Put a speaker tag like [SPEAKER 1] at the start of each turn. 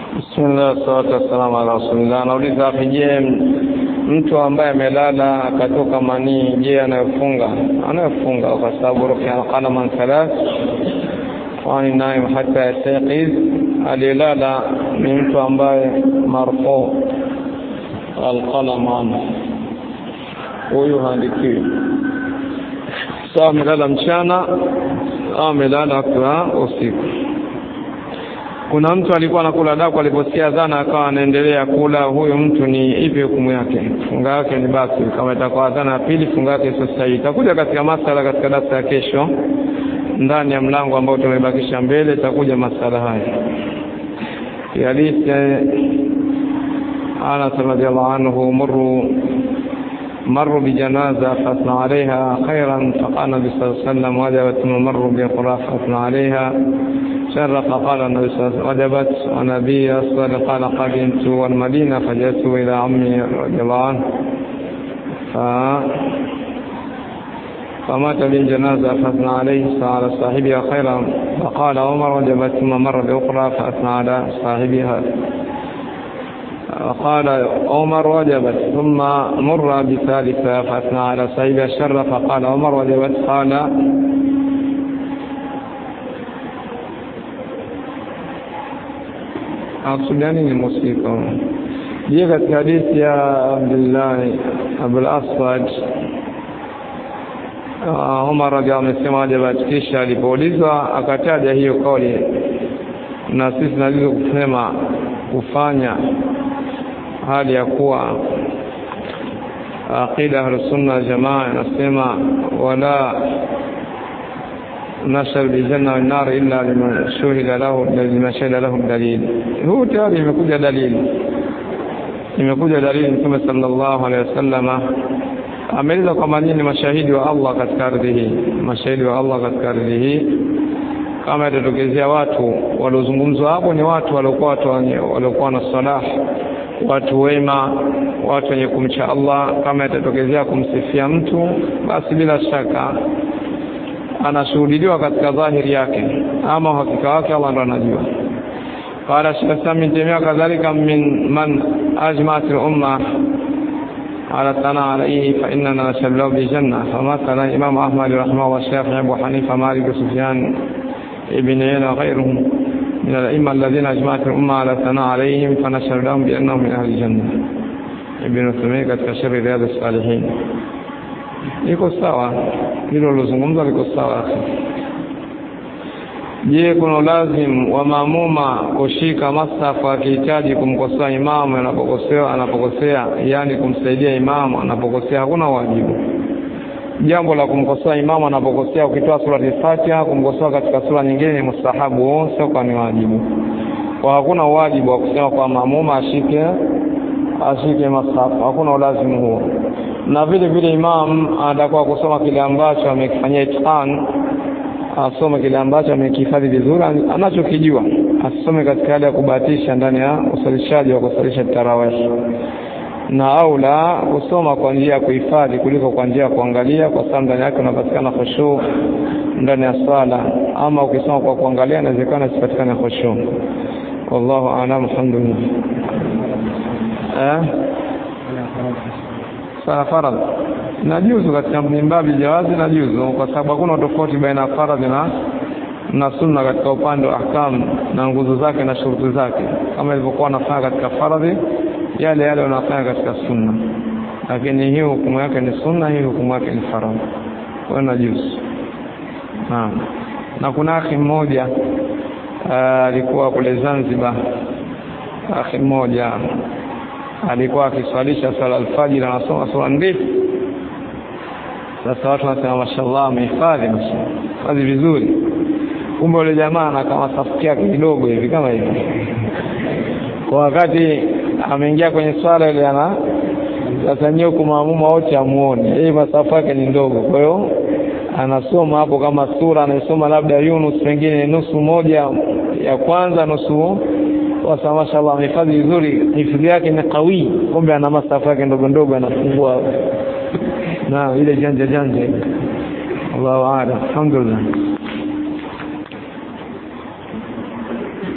[SPEAKER 1] Bismillah, salatu wassalamu ala rasulillah. Nauliza hapo, je, mtu ambaye amelala akatoka manii, je, anayofunga? Anayofunga kwa sababu rufi'a qalaman thalath wani naim hata yastayqiz. Alilala ni mtu ambaye marfu alqalaman, huyu haandikiwi sawa, amelala mchana au amelala kwa usiku. Kuna mtu alikuwa anakula daku, aliposikia adhana akawa anaendelea kula. Huyo mtu ni ipi hukumu yake? Funga yake ni basi. Kama itakuwa adhana ya pili, funga yake sio sahihi. Itakuja katika masala katika darasa ya kesho, ndani ya mlango ambao tumebakisha mbele, itakuja masala haya. Hadithi Anas radhiallahu anhu muru مروا بجنازة فأثنى عليها خيرا فقال النبي صلى الله عليه وسلم وجبت ثم مروا بقراء فأثنى عليها شر فقال النبي صلى الله عليه وسلم وجبت ونبي أصدر قال قدمت والمدينة فجئت إلى عمي رضي الله عنه ف... فمات بالجنازة فأثنى عليه على صاحبها خيرا فقال عمر وجبت ثم مر بأخرى فأثنى على صاحبها وقال عمر وجبت ثم مر بثالثة فأثنى على صاحبها الشر فقال عمر وجبت قال أقصدني الموسيقى je katika hadithi ya Abdullahi Abul Aswad Umar radhiallahu anhu amesema wajibat, kisha alipoulizwa akataja hiyo kauli, na sisi tunalizo kusema kufanya hali ya kuwa aqida ahlusunna jamaa inasema wala nashar biljanna wannar illa liman shuhida lahu liman shahida lahu dalil. Huu tayari imekuja dalili, imekuja dalili. Mtume sallallahu alaihi wasallama ameeleza kwamba nyinyi ni mashahidi wa Allah katika ardhi hii, mashahidi wa Allah katika ardhi hii. Kama itatokezea watu waliozungumzwa hapo ni watu waliokuwa watu waliokuwa na salah watu wema, watu wenye kumcha Allah. Kama itatokezea kumsifia mtu, basi bila shaka anashuhudiliwa katika dhahiri yake, ama uhakika wake Allah ndo anajua. Qala Sheikh Islam bin Taymiyah kadhalika min man ajma'at al-umma ala thana alayhi fa innana nashallahu bi janna famathala Imam Ahmad rahimahullah Shafi'i Abu Hanifa Malik Sufyan ibn Uyayna ghayruhum من الأئمة الذين أجمعت الأمة على الثناء عليهم فنشر لهم بأنهم من أهل الجنة ابن Uthaymeen katika sharhi Riyadh Salihin. Iko sawa hilo lilozungumza, liko sawa. Je, kuna lazim wa maamuma kushika masafa akihitaji kumkosoa imamu anapokosea, anapokosea yani kumsaidia imamu anapokosea? Hakuna wajibu jambo la kumkosoa imamu anapokosea. Ukitoa surati Fatiha, kumkosoa katika sura nyingine ni mustahabu, sio kwa ni wajibu. Kwa hakuna wajibu wa kusema kwa maamuma ashike ashike masafu, hakuna ulazimu huo. Na vile vile imam atakuwa kusoma kile ambacho amekifanyia itqan, asome kile ambacho amekihifadhi vizuri, anachokijua asome katika hali ya kubahatisha ndani ya usalishaji wa kusalisha tarawih na au la kusoma kwa njia ya kuhifadhi kuliko kwa njia ya kuangalia, kwa sababu ndani yake unapatikana khushu ndani ya swala. Ama ukisoma kwa kuangalia, inawezekana isipatikane khushu. Wallahu a'lam. Alhamdulillah. Eh, sala faradh najuzu katika mimbabi jawazi, najuzu kwa sababu hakuna tofauti baina ya faradhi na na sunna katika upande wa ahkam na nguzo zake na shuruti zake, kama ilivyokuwa wanafanya katika faradhi yale yale wanafanya katika sunna, lakini hii hukumu yake ni sunna, hii hukumu yake ni faradhi. Kwa hiyo najuzu. Naam, na kuna akhi mmoja alikuwa kule Zanzibar, akhi mmoja alikuwa akiswalisha sala alfajiri, anasoma sura ndefu. Sasa watu wanasema mashallah, amehifadhi hifadhi vizuri, kumbe yule jamaa na kama safu yake kidogo hivi kama hivi kwa wakati ameingia kwenye swala ile, ana sasa nyewe kumaamuma wote amuone yeye, masafa yake ni ndogo, kwa hiyo anasoma hapo kama sura anaisoma labda Yunus, pengine nusu moja ya kwanza, nusu wasa. Mashallah, amehifadhi vizuri, hifadhi yake ni kawi, kumbe ana masafa yake ndogo ndogo, anafungua na ile janja janja. Allahu a'lam, alhamdulillah.